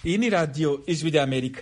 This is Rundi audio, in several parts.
iyi ni radiyo ijwi ry'amerika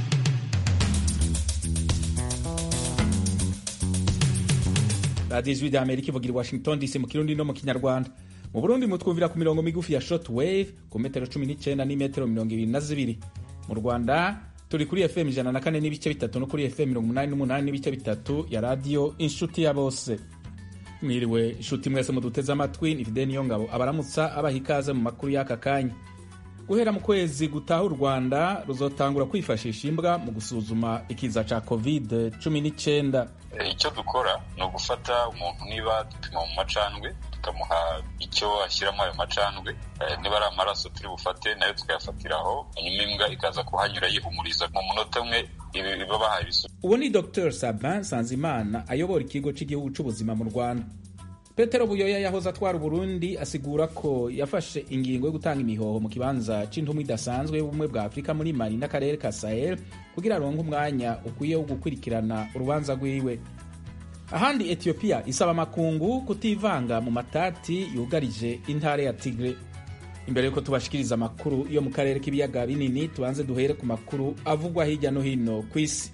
radiyo ijwi ry'amerika ivugira i washington dc mu kirundi no mu kinyarwanda mu burundi mutwumvira ku mirongo migufi ya short wave ku metero cumi n'icyenda n'imetero mirongo ibiri na zibiri mu rwanda turi kuri fm ijana na kane n'ibice bitatu no kuri fm mirongo umunani n'umunani n'ibice bitatu ya radiyo inshuti ya bose mwiriwe inshuti mwese muduteze amatwi ni fide niyo ngabo abaramutsa abaha ikaze mu makuru y'aka kanya guhera mu kwezi gutaha u rwanda ruzotangura kwifashisha imbwa mu gusuzuma ikiza ca covid 19 icyo dukora ni ugufata umuntu niba dupima mu macandwe tukamuha icyo ashyiramo ayo macandwe niba ari amaraso turi bufate nayo tukayafatiraho hanyuma imbwa ikaza kuhanyura yihumuriza mu munota umwe iba bahaye ibisubizo uwo ni dr sabin sanzimana ayobora ikigo cy'igihugu cy'ubuzima mu rwanda petero buyoya yahoze atwara uburundi asigura ko yafashe ingingo yo gutanga imihoho mu kibanza c'intumwa idasanzwe y'ubumwe bwa afurika muri mali n'akarere ka sahel kugira aronke umwanya ukwiye wo gukurikirana urubanza rwiwe ahandi etiyopiya isaba amakungu kutivanga mu matati yugarije intara ya tigre imbere yuko tubashikiriza amakuru yo mu karere k'ibiyaga binini tubanze duhere ku makuru avugwa hirya no hino ku isi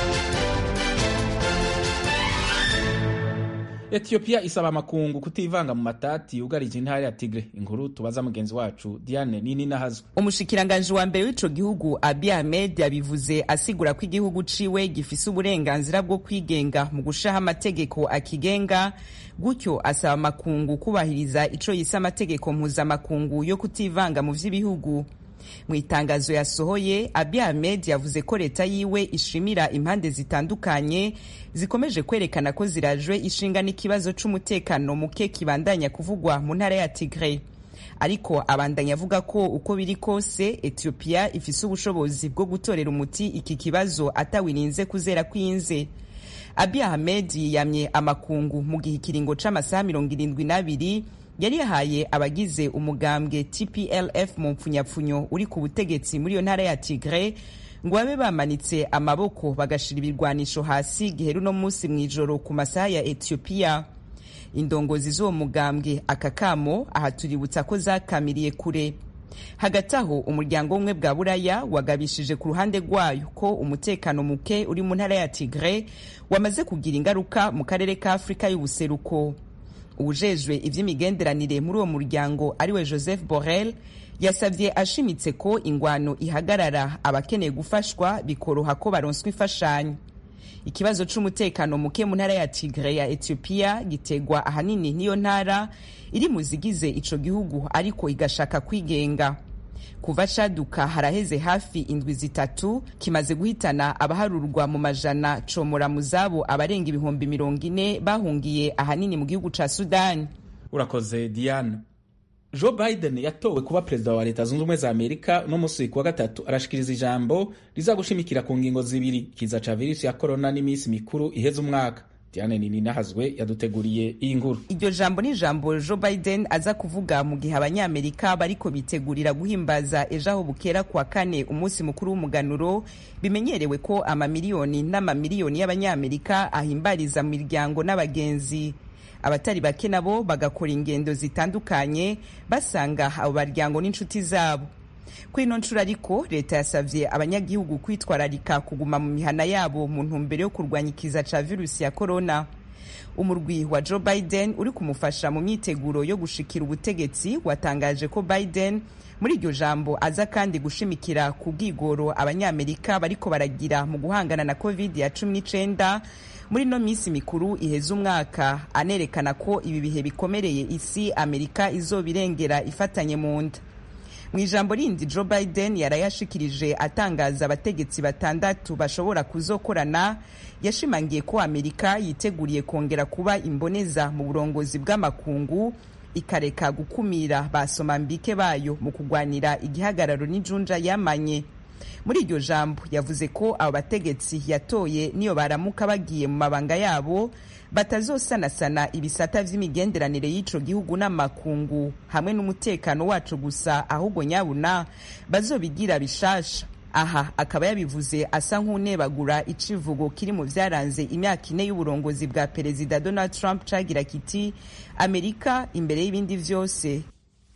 etiyopiya isaba amakungu kutivanga mu matati yugarije intara ya tigre inkuru tubaza mugenzi wacu diane nini nahazwe umushikiranganji wa mbere w'ico gihugu abi ahmed yabivuze asigura ko igihugu ciwe gifise uburenganzira bwo kwigenga mu gushaho amategeko akigenga gutyo asaba amakungu kubahiriza ico yise amategeko mpuzamakungu yo kutivanga mu vy'ibihugu mu itangazo yasohoye abi ahmed yavuze ko leta yiwe ishimira impande zitandukanye zikomeje kwerekana ko zirajwe ishinga n'ikibazo c'umutekano muke kibandanya kuvugwa mu ntara ya tigre ariko abandanya avuga ko uko biri kose etiyopiya ifise ubushobozi bwo gutorera umuti iki kibazo atawirinze kuzera kw'inze abi ahmed yiyamye amakungu mu gihe ikiringo c'amasaha mirongo irindwi n'abiri yari yahaye abagize umugambwe tplf mu mpfunyapfunyo uri ku butegetsi muri iyo ntara ya tigre ngo babe bamanitse amaboko bagashira ibirwanisho hasi gihe runo munsi mu ijoro ku masaha ya etiyopiya indongozi z'uwo mugambwe aka kamo aha tuributsa ko zakamiriye kure hagati aho umuryango w'ubumwe bwa buraya wagabishije ku ruhande rwayo ko umutekano muke uri mu ntara ya tigre wamaze kugira ingaruka mu karere ka afurika y'ubuseruko uwujejwe ivy'imigenderanire muri uwo muryango ariwe joseph borrell yasavye ashimitse ko ingwano ihagarara abakeneye gufashwa bikoroha ko baronswa imfashanyo ikibazo c'umutekano muke mu ntara ya tigre ya etiyopiya gitegwa ahanini n'iyo ntara iri mu zigize ico gihugu ariko igashaka kwigenga kuva caduka haraheze hafi indwi zitatu kimaze guhitana abaharurwa mu majana comora mu zabo abarenga ibihumbi mirongo ine bahungiye ahanini mu gihugu ca sudani urakoze diane joe biden yatowe kuba perezida wa leta zunze ubumwe za amerika uno munsi kuwa gatatu arashikiriza ijambo rizagushimikira ku ngingo zibiri kiza ca virusi ya korona n'iminsi mikuru iheze umwaka diane nini nahazwe yaduteguriye iyi nkuru iryo jambo ni ijambo joe biden aza kuvuga mu gihe abanyamerika bariko bitegurira guhimbaza ejo aho bukera kuwa kane umunsi mukuru w'umuganuro bimenyerewe ko amamiliyoni n'amamiliyoni y'abanyamerika ahimbariza mu miryango n'abagenzi abatari bake nabo bagakora ingendo zitandukanye basanga abo baryango n'inshuti zabo kuri ino nshuro ariko leta yasavye abanyagihugu kwitwararika kuguma mu mihana yabo mu ntumbero yo kurwanya ikiza ca virusi ya korona umurwi wa joe biden uri kumufasha mu myiteguro yo gushikira ubutegetsi watangaje ko biden muri iryo jambo aza kandi gushimikira ku bwigoro abanyamerika bariko baragira mu guhangana na covid ya cumi n'icenda muri ino minsi mikuru iheza umwaka anerekana ko ibi bihe bikomereye isi amerika izobirengera ifatanye mu nda mu ijambo rindi joe biden yarayashikirije atangaza abategetsi batandatu bashobora kuzokorana yashimangiye ko amerika yiteguriye kongera kuba imboneza mu burongozi bw'amakungu ikareka gukumira ba somambike bayo mu kugwanira igihagararo n'ijunja yamanye muri iryo jambo yavuze ko abo bategetsi yatoye niyo baramuka bagiye mu mabanga yabo batazosanasana ibisata vy'imigenderanire y'ico gihugu n'amakungu hamwe n'umutekano waco gusa ahubwo nyabuna bazobigira bishasha aha akaba yabivuze asa nk'unebagura icivugo kiri mu vyaranze imyaka ine y'uburongozi bwa perezida donald trump cagira kiti amerika imbere y'ibindi vyose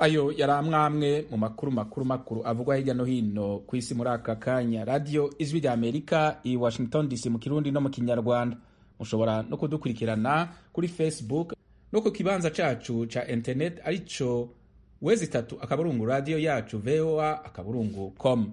ayo yari amwamwe mu makuru makuru makuru avugwa hirya no hino ku isi muri aka kanya radiyo ijwi rya amerika i washington dc mu kirundi no mu kinyarwanda mushobora no kudukurikirana kuri facebook no ku kibanza cacu ca internet arico wezi itatu akaburungu radiyo yacu voa akaburungu com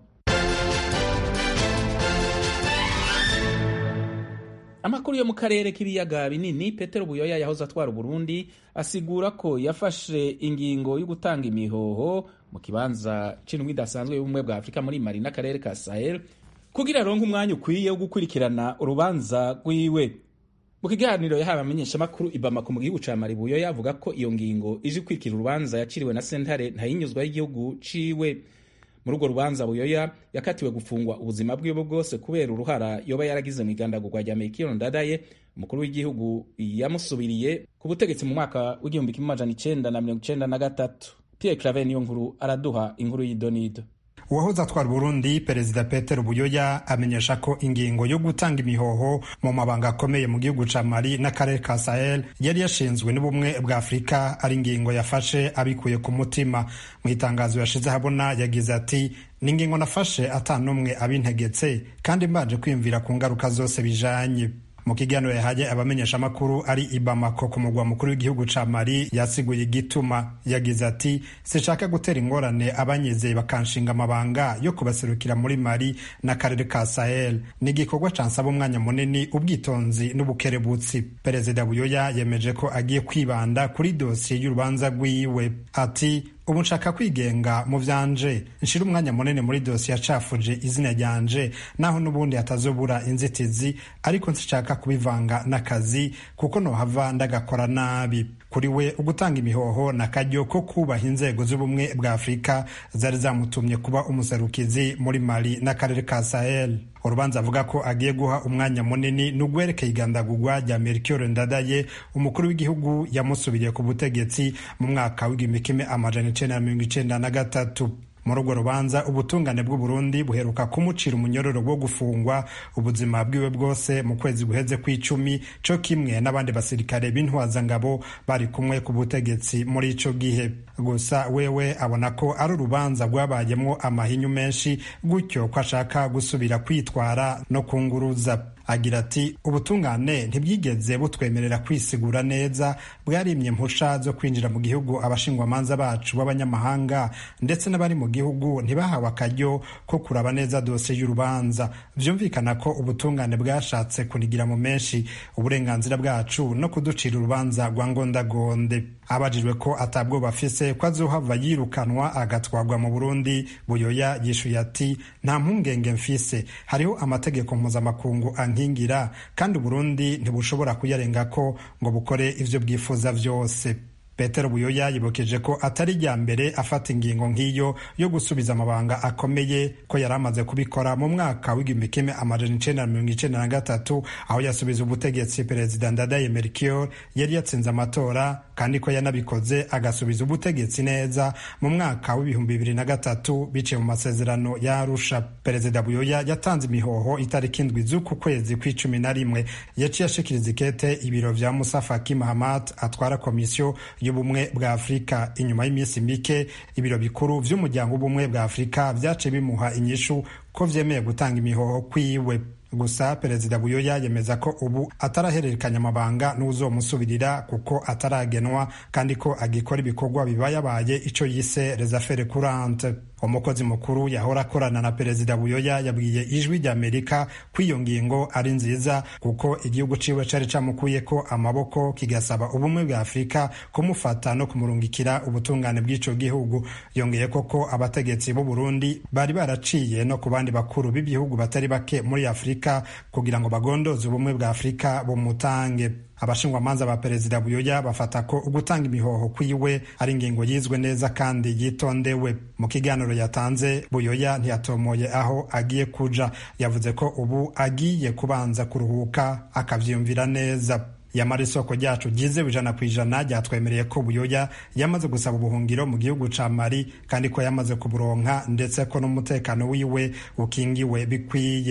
amakuru yo mu karere k'ibiyaga binini petero buyoya yahoze atwara uburundi asigura ko yafashe ingingo yo gutanga imihoho mu kibanza c'indwi idasanzwe y'ubumwe bwa afurika muri mali n'akarere ka sahel kugira aronke umwanya ukwiye wo gukurikirana urubanza rwiwe mu kiganiro yahawe amenyeshamakuru ibamako mu gihugu ca mali buyoya avuga ko iyo ngingo ije ikurikira urubanza yaciriwe na sentare ntayinyuzwa y'igihugu ciwe muri urwo rubanza buyoya yakatiwe gufungwa ubuzima bwiwe bwose kubera uruhara yoba yaragize mu igandagurwa rya mekiro ndadaye umukuru w'igihugu yamusubiriye ku butegetsi mu mwaka w'igihumbi kimwe amajana icenda na mirongo icenda na gatatu pierre claver niyo nkuru araduha inkuru y'idonido uwahoze atwara Burundi perezida Peter Buyoya amenyesha ko ingingo yo gutanga imihoho mu mabanga akomeye mu gihugu ca Mali n'akarere ka Sahel yari yashinzwe n'ubumwe bwa Afurika ari ingingo yafashe abikuye ku mutima mu itangazo yashize habona yagize ati ni ingingo nafashe atanumwe abintegetse kandi mbanje kwiyumvira ku ngaruka zose bijanye mu kiganiro yahaye abamenyeshamakuru ari i Bamako ku mugwa mukuru w'igihugu ca Mali yasiguye igituma yagize ati sinshaka gutera ingorane abanyizeye bakanshinga amabanga yo kubaserukira muri Mali n'akarere ka Sahel ni igikorwa cansaba umwanya munini ubwitonzi n'ubukerebutsi perezida Buyoya yemeje ko agiye kwibanda kuri dosiye y'urubanza rwiwe ati ubu nshaka kwigenga mu vyanje nshira umwanya munini muri dosiye yacafuje izina ryanje naho n'ubundi hatazobura inzitizi ariko nshaka kubivanga n'akazi kuko nohava ndagakora nabi kuri we ugutanga imihoho na karyo ko kubaha inzego z'ubumwe bwa afurika zari zamutumye kuba umuserukizi muri mali n'akarere ka sahel urubanza avuga ko agiye guha umwanya munini ni ugwerekeye igandagurwa rya melchior ndadaye umukuru w'igihugu yamusubiriye ku butegetsi mu mwaka w'igihumbi kimwe amajana icenda na mirongo icenda na gatatu muri urwo rubanza ubutungane bw'uburundi buheruka kumucira umunyororo wo gufungwa ubuzima bwiwe bwose mu kwezi guheze kw'icumi co kimwe n'abandi basirikare b'intwazangabo bari kumwe ku butegetsi muri ico gihe gusa wewe abona ko ari urubanza rwabayemwo amahinyu menshi gutyo ko ashaka gusubira kwitwara no kunguruza agira ati ubutungane ntibwigeze butwemerera kwisigura neza bwarimye mpusha zo kwinjira mu gihugu abashingwamanza bacu b'abanyamahanga ndetse n'abari mu gihugu ntibahawe akaryo ko kuraba neza dosiye y'urubanza vyumvikana ko ubutungane bwashatse kunigira mu menshi uburenganzira bwacu no kuducira urubanza rwa ngondagonde abajijwe ko atabwoba afise ko azohava yirukanwa agatwarwa mu burundi buyoya yishuye ati nta mpungenge mfise hariho amategeko mpuzamakungu ankingira kandi uburundi ntibushobora kuyarengako ngo bukore ivyo bwifuza vyose petero buyoya yibukeje ko atari rya mbere afata ingingo nk'iyo yo gusubiza amabanga akomeye ko yari amaze kubikora mu mwaka w'igihumbi kimwe amajana icenda na mirongo icenda na gatatu aho yasubiza ubutegetsi perezida ndadaye melchior yari yatsinze amatora kandi ko yanabikoze agasubiza ubutegetsi neza mu mwaka w'ibihumbi bibiri na gatatu biciye mu masezerano ya arusha perezida buyoya yatanze imihoho itariki indwi z'uku kwezi kw'icumi na rimwe yaciye ashikiriza ikete ibiro vya musa faki mahamat atwara komisiyo y'ubumwe bwa afurika inyuma y'iminsi mike ibiro bikuru vy'umuryango w'ubumwe bwa afurika vyaciye bimuha inyishu ko vyemeye gutanga imihoho kwiwe gusa perezida buyoya yemeza ko ubu atarahererekanya amabanga n'uzomusubirira kuko ataragenwa kandi ko agikora ibikorwa bibayabaye ico yise resafere kurante umukozi mukuru yahora akorana na perezida buyoya yabwiye ijwi ry'amerika ko iyo ngingo ari nziza kuko igihugu ciwe cari camukuyeko amaboko kigasaba ubumwe bwa afurika kumufata no kumurungikira ubutungane bw'ico gihugu yongeye koko abategetsi b'u burundi bari baraciye no ku bandi bakuru b'ibihugu batari bake muri afurika kugira ngo bagondoze ubumwe bwa afurika bumutange abashingwamanza ba perezida buyoya bafata ko ugutanga imihoho kwiwe ari ingingo yizwe neza kandi yitondewe mu kiganiro yatanze buyoya ntiyatomoye aho agiye kuja yavuze ko ubu agiye kubanza kuruhuka akavyiyumvira neza yamara isoko ryacu ryizewe ijana ku ijana ryatwemereye ko buyoya yamaze gusaba ubuhungiro mu gihugu ca mali kandi ko yamaze kuburonka ndetse ko n'umutekano wiwe ukingiwe bikwiye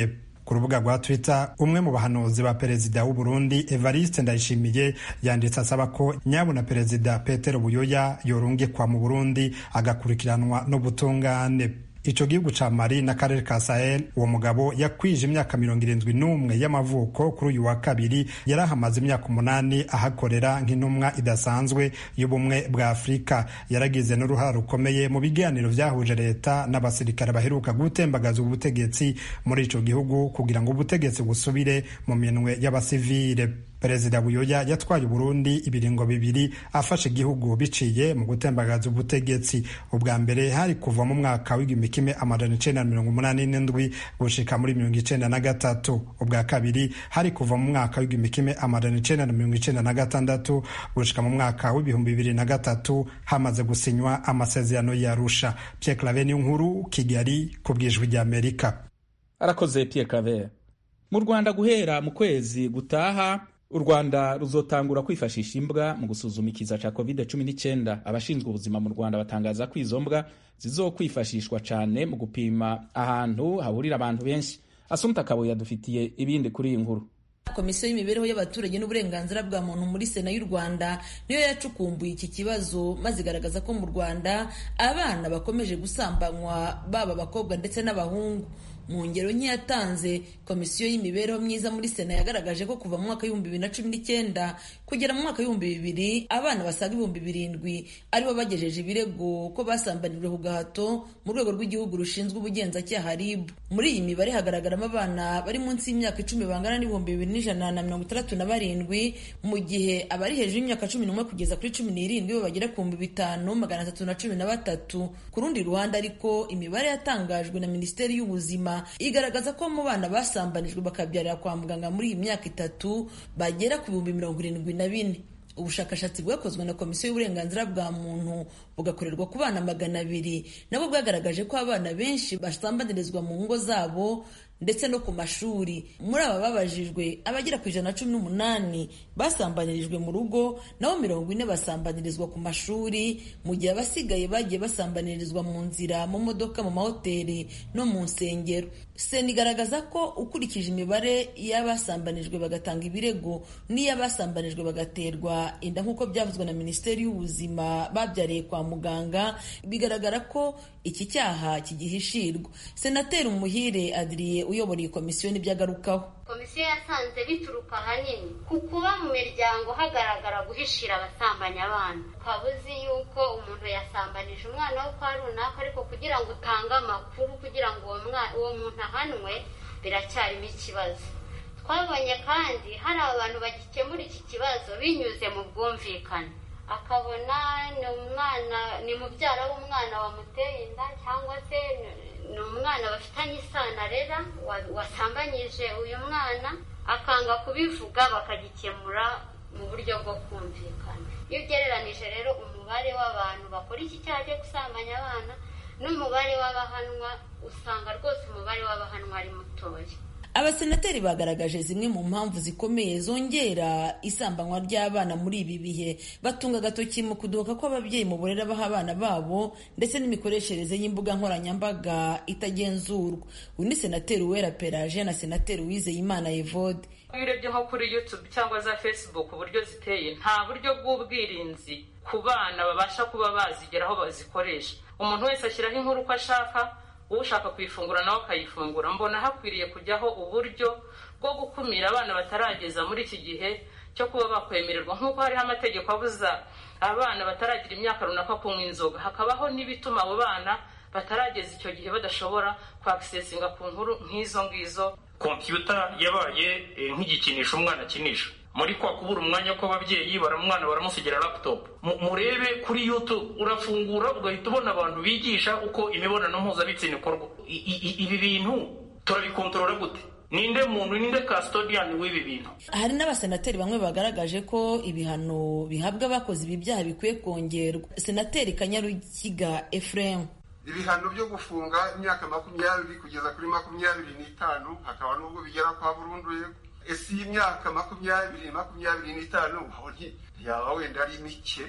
ku rubuga rwa twitter umwe mu bahanuzi ba perezida w'u burundi evariste ndayishimiye yanditse asaba ko nyabuna perezida petero buyoya yorungikwa mu burundi agakurikiranwa n'ubutungane ico gihugu ca mali n'akarere ka sahel uwo mugabo yakwije imyaka mirongo irindwi n'umwe y'amavuko kuri uyu wa kabiri yari ahamaze imyaka umunani ahakorera nk'intumwa idasanzwe y'ubumwe bwa afurika yaragize n'uruhara rukomeye mu biganiro vyahuje leta n'abasirikare baheruka gutembagaza ubutegetsi muri ico gihugu kugira ngo ubutegetsi busubire mu minwe y'abasivile perezida buyoya yatwaye uburundi ibiringo bibiri afashe igihugu biciye mu gutembagaza ubutegetsi ubwa mbere hari kuva mu mwaka w'igihumbi kimwe amajana icenda na mirongo umunani n'indwi gushika muri mirongo icenda na gatatu ubwa kabiri hari kuva mu mwaka w'igihumbi kimwe amajana icenda na mirongo icenda na gatandatu gushika mu mwaka w'ibihumbi bibiri na gatatu hamaze gusinywa amasezerano y'arusha pierre claver niyo nkuru kigali ku bwijwi ry'amerika arakoze pierre claver mu rwanda guhera mu kwezi gutaha u rwanda ruzotangura kwifashisha imbwa mu gusuzuma ikiza cya covid 19 abashinzwe ubuzima mu rwanda batangaza ko izo mbwa zizokwifashishwa cyane mu gupima ahantu hahurira abantu benshi asumta kabo yadufitiye ibindi kuri iyi nkuru komisiyo y'imibereho y'abaturage n'uburenganzira bwa muntu muri sena y'u rwanda niyo yacukumbuye iki kibazo maze igaragaza ko mu rwanda abana bakomeje gusambanywa baba abakobwa ndetse n'abahungu mu ngero nke yatanze komisiyo y'imibereho myiza muri sena yagaragaje ko kuva mu mwaka w'ibihumbi bibiri na cumi n'icyenda kugera mu mwaka w'ibihumbi bibiri abana basaga ibihumbi birindwi aribo bagejeje ibirego ko basambanijwe ku gahato mu rwego rw'igihugu rushinzwe ubugenzacyaha rib muri iyi mibare hagaragaramo abana bari munsi y'imyaka icumi bangana n'ibihumbi bibiri n'ijana na mirongo itandatu na barindwi mu gihe abari hejuru y'imyaka cumi n'umwe kugeza kuri cumi n'irindwi bo bagera ku bihumbi bitanu magana atatu na cumi na batatu ku rundi ruhande ariko imibare yatangajwe na minisiteri y'ubuzima igaragaza ko mu bana basambanijwe bakabyarira kwa muganga muri iyi myaka itatu bagera ku bihumbi mirongo irindwi na bine ubushakashatsi bwakozwe na komisiyo y'uburenganzira bwa muntu bugakorerwa ku bana magana abiri nabwo bwagaragaje ko abana benshi basambanirizwa mu ngo zabo ndetse no ku mashuri muri aba babajijwe abagera ku ijana na cumi n'umunani basambanirijwe mu rugo naho mirongo ine basambanirizwa ku mashuri mu gihe abasigaye bagiye basambanirizwa mu nzira mu modoka mu mahoteli no mu nsengero sena igaragaza ko ukurikije imibare y'abasambanijwe bagatanga ibirego n'iy'abasambanijwe bagaterwa inda nk'uko byavuzwe na minisiteri y'ubuzima babyariye kwa muganga bigaragara ko iki cyaha kigihishirwa senateri umuhire adiriye uyobora iyi komisiyo n'ibyo agarukaho komisiyo yasanze bituruka ahanini ku kuba mu miryango hagaragara guhishira abasambanya abana ukaba uzi yuko umuntu yasambanije umwana we kwa runaka ariko kugira ngo utange amakuru kugira ngo uwo muntu ahanwe biracyarimo ikibazo twabonye kandi hari abantu bagikemura iki kibazo binyuze mu bwumvikane akabona ni umwana ni mubyara w'umwana wamuteye inda cyangwa se ni umwana bafitanye isano arera wasambanyije uyu mwana akanga kubivuga bakagikemura mu buryo bwo kumvikana iyo ugereranije rero umubare w'abantu bakora iki cyaha cyo gusambanya abana n'umubare w'abahanwa usanga rwose umubare w'abahanwa ari mutoya abasenateri bagaragaje zimwe mu mpamvu zikomeye zongera isambanywa ry'abana muri ibi bihe batunga agatoki mu kudohoka kw'ababyeyi mu burere baha abana babo ndetse n'imikoreshereze y'imbuga nkoranyambaga itagenzurwa uyu ni senateri uwera peraje na senateri uwizeyimana evode iyo urebye nko kuri youtube cyangwa za facebook uburyo ziteye nta buryo bw'ubwirinzi ku bana babasha kuba bazigeraho bazikoresha umuntu wese ashyiraho inkuru uko ashaka ushaka kuyifungura nawe akayifungura mbona hakwiriye kujyaho uburyo bwo gukumira abana batarageza muri iki gihe cyo kuba bakwemererwa nk'uko hariho amategeko abuza abana bataragira imyaka runaka kunywa inzoga hakabaho n'ibituma abo bana batarageza icyo gihe badashobora kwakisesinga ku nkuru nk'izo ngizo kompiyuta yabaye nk'igikinisho umwana akinisha muri kwa kubura umwanya kw'ababyeyi baramwana baramusigira laptop murebe kuri youtube urafungura ugahita ubona abantu bigisha uko imibonano mpuzabitsina ikorwa ibi bintu turabikontorora gute ninde muntu ninde custodian w'ibi bintu hari n'abasenateri bamwe bagaragaje ko ibihano bihabwa abakoze ibi byaha bikwiye kongerwa senateri kanyarukiga ephraim ibihano byo gufunga imyaka makumyabiri kugeza kuri makumyabiri n'itanu hakaba n'ubwo bigera kwa burundu ese iyi myaka makumyabiri makumyabiri n'itanu yaba wenda ari mike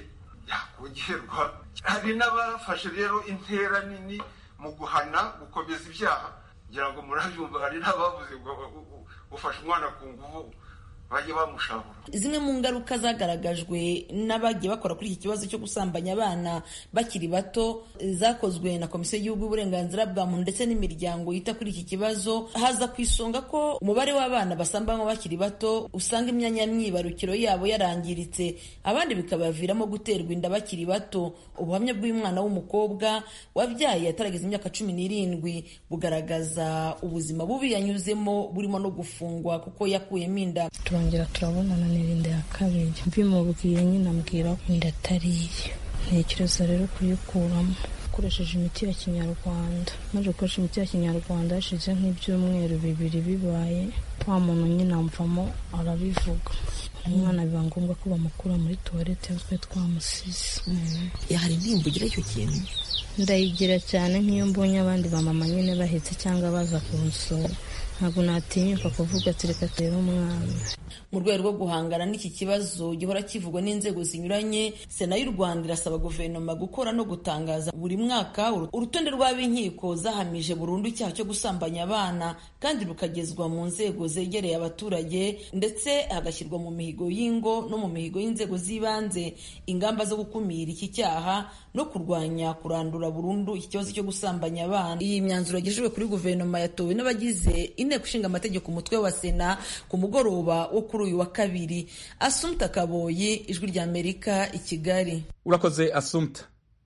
yakongerwa hari n'abafashe rero intera nini mu guhana gukomeza ibyaha ngira ngo murabyumva hari n'abavuze ngo ufashe umwana ku nguvu bajye bamushabura zimwe mu ngaruka zagaragajwe n'abagiye bakora kuri iki kibazo cyo gusambanya abana bakiri bato zakozwe na komisiyo y'igihugu y'uburenganzira bwa muntu ndetse n'imiryango yita kuri iki kibazo haza ku isonga ko umubare w'abana basambanywa bakiri bato usanga imyanya myibarukiro yabo yarangiritse abandi bikabaviramo guterwa inda bakiri bato ubuhamya bw'umwana w'umukobwa wabyaye atarageza imyaka cumi n'irindwi bugaragaza ubuzima bubi yanyuzemo burimo no gufungwa kuko yakuyemo inda turongera turabonana n'irinde ya kabiri mbimubwiye nyine ambwira ko inda atariye ntekereza rero kuyikuramo ukoresheje imiti ya kinyarwanda maze gukoresha imiti ya kinyarwanda hashize nk'ibyumweru bibiri bibaye wa muntu nyine amvamo arabivuga umwana biba ngombwa ko bamukura muri tuwarete twe twamusize hari indirimbo ugira icyo kintu ndayigira cyane nk'iyo mbonye abandi bamama nyine bahetse cyangwa baza kunsura ntabwo natinyuka kuvuga ati reka turebe umwana mu rwego rwo guhangana n'iki kibazo gihora kivugwa n'inzego zinyuranye sena y'u rwanda irasaba guverinoma gukora no gutangaza buri mwaka urutonde rw'ab'inkiko zahamije burundu icyaha cyo gusambanya abana kandi rukagezwa mu nzego zegereye abaturage ndetse hagashyirwa mu mihigo y'ingo no mu mihigo y'inzego z'ibanze ingamba zo gukumira iki cyaha no kurwanya kurandura burundu iki kibazo cyo gusambanya abana iyi myanzuro yagejejwe kuri guverinoma yatowe n'abagize inteko ishinga amategeko umutwe wa sena ku mugoroba wo kuri uyu wa kabiri asumta kaboyi ijwi ry'amerika i kigali urakoze asumta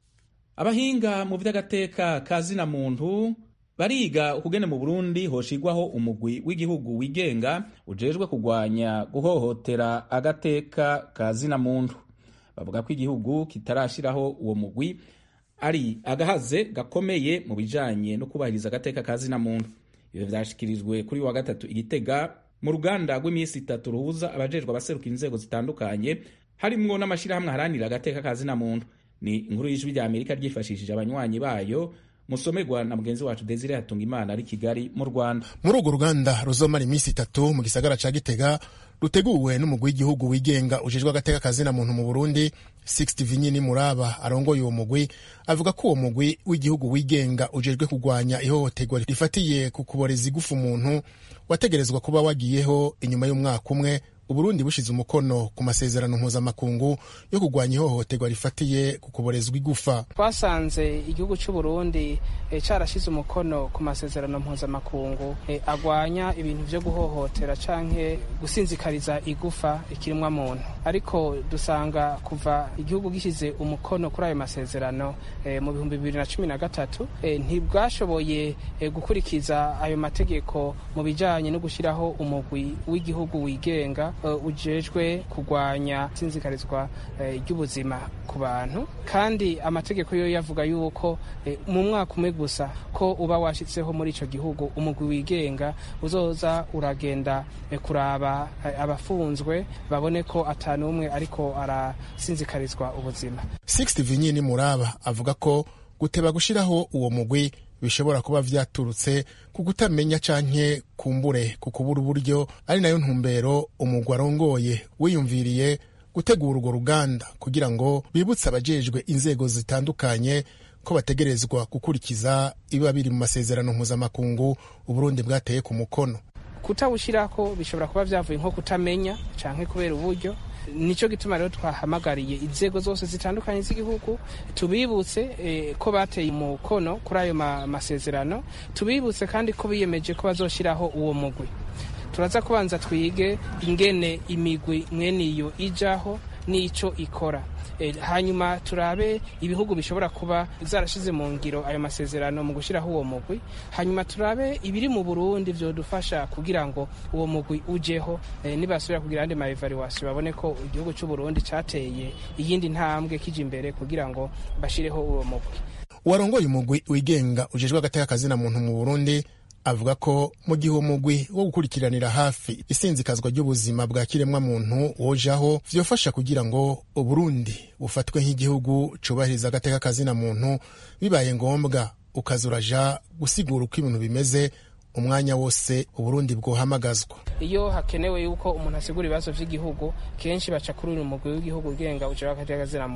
abahinga mu by'agateka ka zina muntu bariga ukugene mu burundi hoshigwaho umugwi w'igihugu wigenga ujejwe kurwanya guhohotera agateka ka zina muntu bavuga ko igihugu kitarashiraho uwo mugwi ari agahaze gakomeye mu bijanye no kubahiriza agateka ka zina muntu ibyo vyashikirijwe kuri wa gatatu igitega mu ruganda rw'iminsi itatu ruhuza abajejwe abaserukira inzego zitandukanye harimwo n'amashyirahamwe aharanira agateka ka zina muntu ni inkuru y'ijwi rya amerika ryifashishije abanywanyi bayo musomerwa na mugenzi wacu desire hatunga imana ari kigali mu rwanda muri urwo ruganda ruzomara iminsi itatu mu gisagara ca gitega ruteguwe n'umugwi w'igihugu wigenga ujejwe agateka ka zina muntu mu burundi sixty vinyini muraba arongoye uwo mugwi avuga ko uwo mugwi w'igihugu wigenga ujejwe kurwanya ihohoterwa rifatiye ku kuboreza igufu umuntu wategerezwa kuba wagiyeho inyuma y'umwaka umwe uburundi bushize umukono ku masezerano mpuzamakungu yo kurwanya ihohoterwa rifatiye ku kuborezwa igufa twasanze igihugu cy'uburundi e, carashize umukono ku masezerano mpuzamakungu e, agwanya ibintu vyo guhohotera canke gusinzikariza igufa ikirimwa muntu ariko dusanga kuva igihugu gishize umukono kuri ayo masezerano e, mu bihumbi bibiri na cumi na gatatu e, ntibwashoboye e, gukurikiza ayo mategeko mu bijanye no gushiraho umugwi w'igihugu wigenga ujejwe kurwanya isinzikarizwa ry'ubuzima ku bantu kandi amategeko yo yavuga yuko mu mwaka umwe gusa ko uba washyitseho muri icyo gihugu umugwi wigenga uzoza uragenda kuraba abafunzwe babone ko atanu umwe ariko arasinzikarizwa ubuzima sixty vinyini muraba avuga ko guteba gushyiraho uwo mugwi bishobora kuba vyaturutse ku kutamenya canke kumbure ku kubura uburyo ari nayo ntumbero umugwi arongoye wiyumviriye gutegura urwo ruganda kugira ngo bibutse abajejwe inzego zitandukanye ko bategerezwa gukurikiza ibiba biri mu masezerano mpuzamakungu uburundi bwateye ku mukono kutawushirako bishobora kuba vyavuye nko kutamenya canke kubera uburyo nicyo gituma rero twahamagariye inzego zose zitandukanye z'igihugu tubibutse eh, ko bateye umukono kuri ayo masezerano tubibutse kandi ko biyemeje ko bazoshiraho uwo mugwi turaza kubanza twige ingene imigwi mwene iyo ijaho n'ico ikora e, hanyuma turabe ibihugu bishobora kuba zarashize mu ngiro ayo masezerano mu gushyiraho uwo mugwi hanyuma turabe ibiri mu burundi vyodufasha kugira ngo uwo mugwi ujeho e, nibasubira kugira andi maevaluation babone ko igihugu c'uburundi cateye iyindi ntambwe kija imbere kugira ngo bashireho uwo mugwi uwarongoye umugwi wigenga ujejwe agateka kazina muntu mu burundi avuga ko mu gihe uwo mugwi wo gukurikiranira hafi isinzikazwa ry'ubuzima bwa kiremwa muntu wojaho vyofasha kugira ngo uburundi bufatwe nk'igihugu cubahiriza agateka kazina muntu bibaye ngombwa ukaza uraja gusigura uko ibintu bimeze umwanya wose uburundi bwohamagazwa iyo hakenewe yuko umuntu asigura ibibazo vy'igihugu kenshi baca kuri uyu mugwi w'igihugu ugenga ujejwe agateka kazina muntu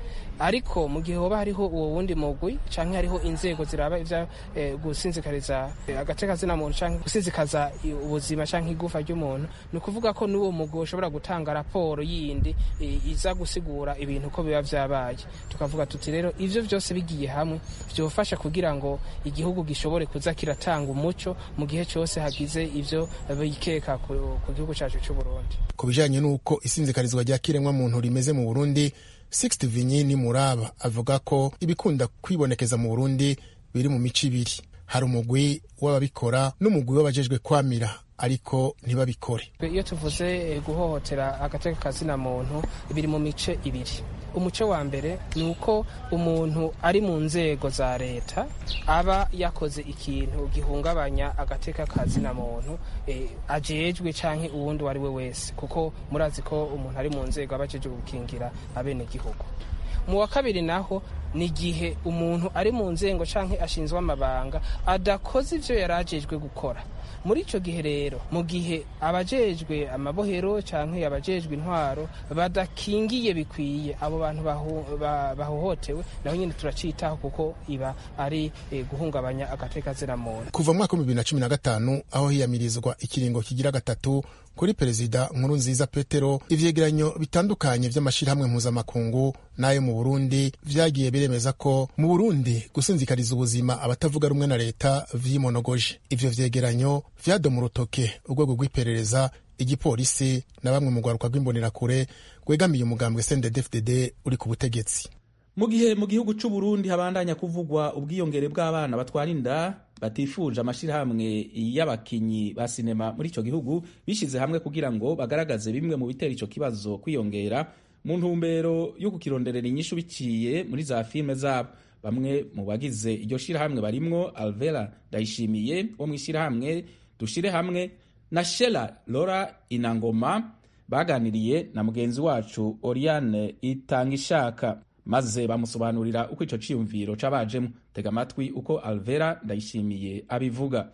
ariko mu gihe hoba hariho uwo wundi mugwi canke hariho inzego ziraba ivya eh, gusinzikariza eh, agace kazina muntu canke gusinzikaza i- ubuzima canke igufa ry'umuntu ni ukuvuga ko n'uwo mugwi ushobora gutanga raporo yindi eh, iza gusigura ibintu ko biba vyabaye tukavuga tuti rero ivyo vyose bigiye hamwe vyofasha kugira ngo igihugu gishobore kuza kiratanga umuco mu gihe cyose hagize ivyo bikeka ku ku gihugu cacu c'uburundi ku bijanye n'uko isinzikarizwa rya kiremwa muntu rimeze mu burundi sixte vinyini muraba avuga ko ibikunda kwibonekeza mu burundi biri mu mico ibiri hari umugwi w'ababikora n'umugwi w'abajejwe kwamira ariko ntibabikore iyo tuvuze eh, guhohotera agateka kazina muntu biri mu mice ibiri umuco wa mbere ni uko umuntu ari mu nzego za leta aba yakoze ikintu gihungabanya agateka kazina muntu eh, ajejwe canke uwundi uwo ari we wese kuko murazi ko umuntu ari mu nzego aba ajejwe gukingira abenegihugu mu wa kabiri naho ni igihe umuntu ari mu nzego canke ashinzwe amabanga adakoze ivyo yari ajejwe gukora muri ico gihe rero mu gihe abajejwe amabohero canke abajejwe intwaro badakingiye bikwiye abo bantu baho- ba- bahohotewe naho nyine turacitaho kuko iba ari eh, guhungabanya agateka muntu kuva mu mwaka w'ibihumbi bibiri na cumi na gatanu aho hiyamirizwa ikiringo kigira gatatu kuri perezida nkuru nziza petero ivyegeranyo bitandukanye vy'amashirahamwe mpuzamakungu n'ayo mu burundi vyagiye biremeza ko mu burundi gusinzikariza ubuzima abatavuga rumwe na leta vyimonogoje ivyo vyegeranyo vyadoma urutoke urwego rw'iperereza igipolisi na bamwe mu rwaruka rw'imbonerakure rwegamiye umugambwe sndfdd uri ku butegetsi mu gihe mu gihugu c'u Burundi habandanya kuvugwa ubwiyongere bw'abana batwara inda batifuje amashirahamwe y'abakinyi ba sinema muri ico gihugu bishize hamwe kugira ngo bagaragaze bimwe mu bitera ico kibazo kwiyongera mu ntumbero yo kukironderera inyishu biciye muri za filime zabo bamwe mu bagize iryo shirahamwe barimwo alvera ndayishimiye wo mw'ishirahamwe dushire hamwe na shela lora inangoma baganiriye na mugenzi wacu oriane itangishaka maze bamusobanurira uko ico ciyumviro cabajemo tega amatwi uko alvera ndayishimiye abivuga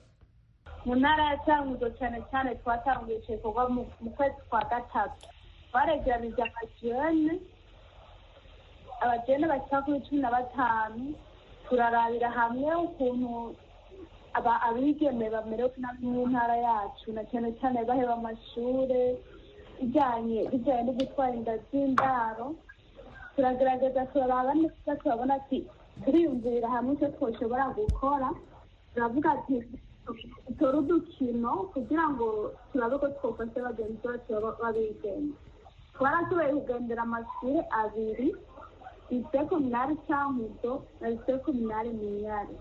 mu ntara ya cyanguzo cyane cyane twatanguye igikorwa mu mu kwezi kwa gatatu baregeranije amajene abajene bashyira kuri cumi na batanu turarabira hamwe ukuntu aba abigeme bamerewe nabi mu ntara yacu na cyane cyane baheba amashure bijyanye bijyanye no gutwara inda z'indaro turagerageza turaraba neza turabona ati turiyumvirira hamwe icyo twoshobora gukora turavuga ati dutore udukino kugira ngo turabe ko twofashe bagenzi bacu baba- b'abigeme twarashoboye kugendera amashuri abiri lycée communale cyankuzo na lycée communale minyari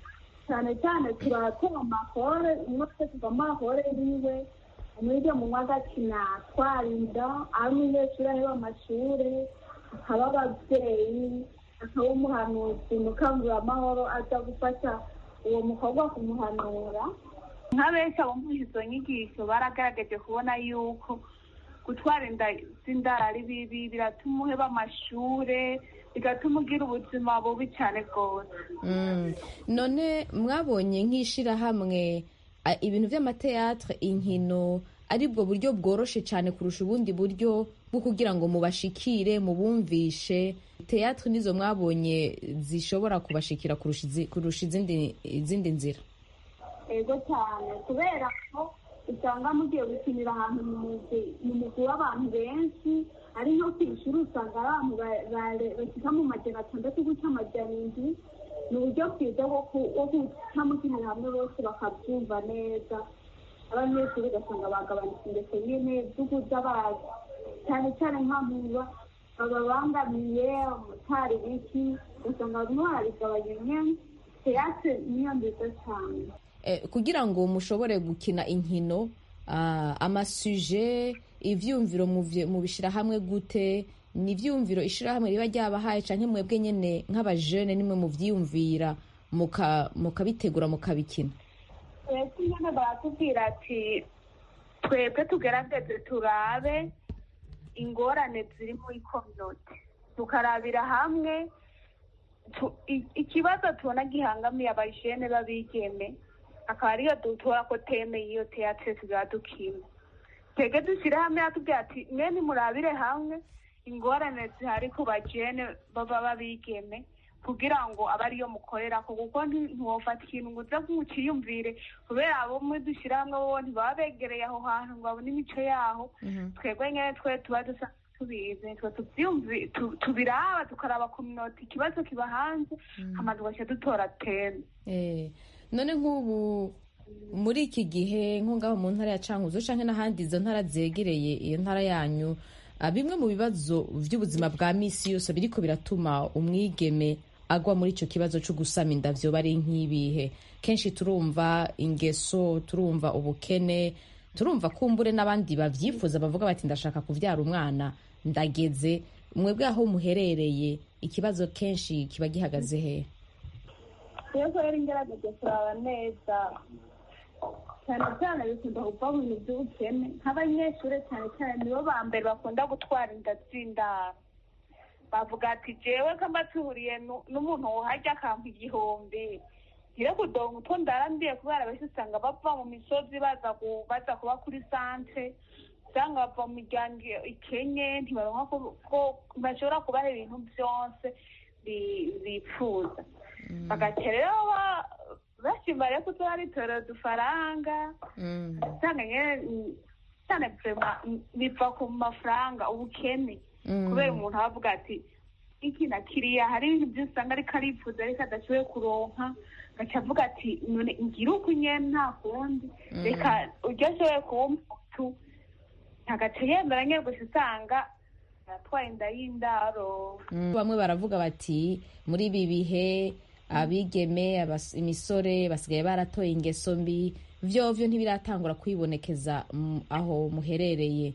cyane cyane turatera amahore umwe twese tuva amahore yiwe umwige mu mwa agakina twarinda ari umunyeshuri aheba amashure akaba ababyeyi akaba umuhanuzi mukanguramahoro aza gufasha uwo mukobwa kumuhanura nka benshi abumvise izo nyigisho baragaragaje kubona yuko gutwara inda z'indara ari bibi biratuma uheba amashure bigatuma ugira ubuzima bubi cyane rwose Mm. none mwabonye nk'ishirahamwe a- ibintu vy'amateatre inkino aribwo buryo bworoshe cyane kurusha ubundi buryo bwo kugira ngo mubashikire mubumvishe teatre nizo mwabonye zishobora kubashikira kurusha izi- kurusha izindi izindi nzira ego cyane kubera ko usanga mugiye gukinira ahantu mu mugwi mu mugwi w'abantu benshi ari nko ku ishuri usanga ari abantu ba- ba- bashyika mu majana atandatu guca amajana indwi ni uburyo bwiza bwo ku- bwo guca mukinira hamwe bose bakabyumva neza abanyeshuri ugasanga bagabanutse ingeso nyine z'ukuza bazi cyane cyane nk'amuba bababangamiye umutari biki ugasanga barimo barabigabanya nyine teyatre niyo nziza cyane Eh, kugira ngo mushobore gukina inkino ah, amasuje ivyumviro muvye- mubishira hamwe gute ni ivyumviro ishirahamwe riba ryabahaye canke mwebwe nyene nk'abajene nimwe muvyiyumvira muka- mukabitegura mukabikina twese nyine baratubwira ati twebwe tugerageze turabe ingorane ziri muri kominote tukarabira hamwe tu- i- ikibazo tubona gihangamiye abajene b'abigeme akaba ariyo dutora ko teme y'iyo teatre tuzaba dukina twebwe dushyire hamwe atubwira ati mwe nimurabire hamwe ingorane zihari ku bajene baba babigeme kugira ngo abe ariyo mukorera ko kuko ntiwofata ikintu ngo uze nk'ukiyumvire kubera abo mwe dushyira hamwe bo ntibaba begereye aho hantu ngo babone imico yaho twebwe nyine twe tuba dusa tubizi twe tubiraba tukaraba kominoti ikibazo kiba hanze hama tugashyira dutora teme none nk'ubu muri iki gihe nko ngaho mu ntara ya cankuzo cyangwa n'ahandi izo ntara zegereye iyo ntara yanyu bimwe mu bibazo by'ubuzima bwa misi yose biriko biratuma umwigeme agwa muri icyo kibazo cyo gusama inda vyoba ari nk'ibihe kenshi turumva ingeso turumva ubukene turumva kumbure n'abandi babyifuza bavuga bati ndashaka kubyara umwana ndageze mwebwe aho muherereye ikibazo kenshi kiba gihagaze he rero rero ingerageje kuraba neza cyane cyane bikunda kuva mu bintu by'ubukene nk'abanyeshuri cyane cyane nibo ba mbere bakunda gutwara inda z'indaro bavuga ati jewe kamba tuhuriye n'umuntu wohajya akampa igihumbi ngire kudonga utwo ndarambiye kubera benshi usanga bava mu misozi baza baza kuba kuri santre usanga bava mu miryango ikenye ntibaronka ko bashobora kubaha ibintu byose bifuza bagaca rero bashima rero kuko baritorera udufaranga usanga cyane biva ku mafaranga ubukene kubera umuntu aba avuga ati iki na kiriya hari ibintu byose usanga ariko arifuza ariko adashoboye kuronka agaca avuga ati none ngira uko nyene nta kundi reka uryo ashoboye kuba umutu agaca yemera nyine gusa usanga aratwaye inda y'indaro bamwe baravuga bati muri ibi bihe abigeme imisore basigaye baratoye ingeso mbi vyovyo ntibiratangura kwibonekeza aho muherereye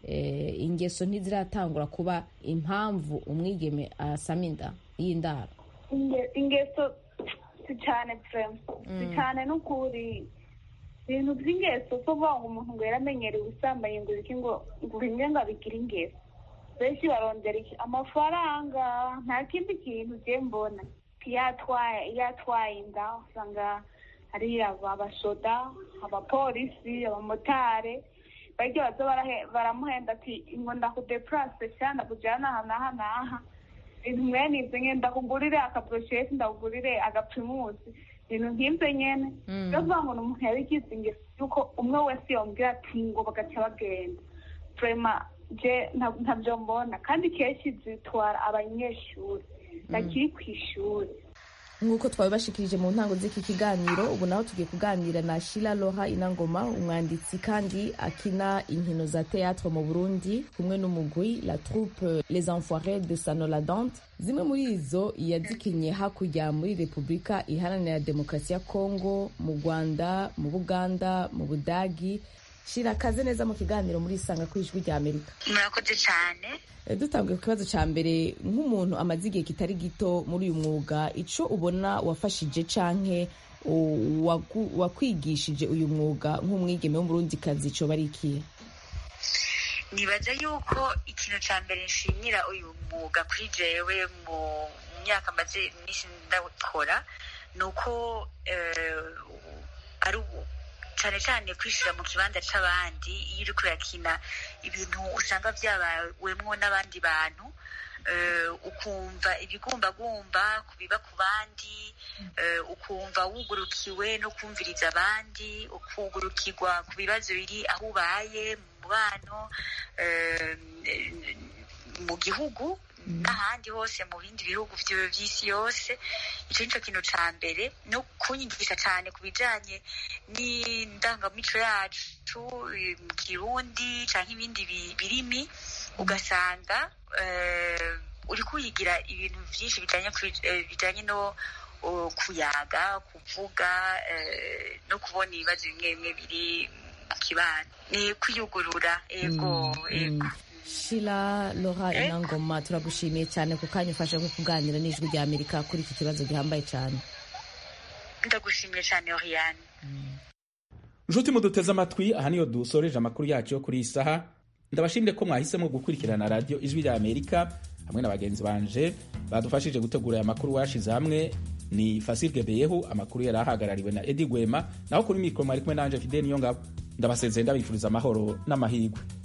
ingeso ntiziratangura kuba impamvu umwigeme asama inda y'indaro ingeso si cyane vrema si cyane n'ukuri ibintu by'ingeso so kuvuga ngo umuntu ngo yaramenyereye ubusambanyi ngo iki ngo ngo rimwe ngo abigire ingeso benshi barondera iki amafaranga nta kindi kintu ugiye mbona yatwaye yatwaye inda usanga hari abasoda abapolisi abamotari baryo baza baramuhenda ati ngo ndakudepurase cyangwa ndakujyana aha n'aha n'aha ibintu mwene ibyo nyine ndakugurire akaburosheti ndakugurire agapfimusi ibintu nk'ibyo nyine rero kuvuga ngo ni umuntu yabigize ingeso yuko umwe wese yongera ati ngo bagaca bagenda turema je ntabyo mbona kandi kenshi zitwara abanyeshuri bakiri ku ishuri nk'uko twabibashikirije mu ntango z'iki kiganiro ubu naho tugiye kuganira na shira loha inangoma umwanditsi kandi akina inkino za théâtre mu burundi kumwe n'umugwi la troupe les enfoirés de sanoladante zimwe muri izo yazikinye hakurya muri repubulika iharanira demokarasi ya kongo mu rwanda mu buganda mu budagi shira kaze neza mu kiganiro muri isanga ku ijwi rya amerika murakoze cyane dutangiye ku kibazo cya mbere nk'umuntu amaze igihe kitari gito muri uyu mwuga icyo ubona wafashije canke wakwigishije uyu mwuga nk'umwigeme w'umurundikazi cyo bari ikihe nibaza yuko ikintu cya mbere nshimira uyu mwuga kuri jewe mu myaka maze iminsi ndawukora ni uko ari cyane cyane kwishyira mu kibanza cy'abandi iyo uri kurakina ibintu usanga byabawemwo n'abandi bantu ukumva ibigumbagumba ku biba ku bandi ukumva wugurukiwe no kumviriza abandi ukugurukirwa ku bibazo biri aho ubaye mu mubano mu gihugu n'ahandi hose mu bindi bihugu by'isi yose icyo ni cyo kintu cya mbere no kunyigisha cyane ku bijyanye n'indangamico yacu mu kirundi cyangwa ibindi birimi ugasanga uri kuyigira ibintu byinshi bijyanye no kuyaga kuvuga no kubona ibibazo bimwe bimwe biri mu kibano ni kwiyugurura ego ego shira lora inangoma turagushimiye cyane ku kanya ufashe ko kuganira n'ijwi rya amerika kuri iki kibazo gihambaye cyane ndagushimiye cyane oriyane nshuti muduteze amatwi aha niyo dusoreje amakuru yacu yo kuri iyi saha ndabashimire ko mwahisemo gukurikirana radiyo ijwi rya amerika hamwe na bagenzi banje badufashije gutegura aya makuru washize hamwe ni fasirwe beyehu amakuru yari ahagarariwe na edi gwema naho kuri mikoro mwari kumwe nanje fide niyo ngabo ndabasezeye ndabifuriza amahoro n'amahirwe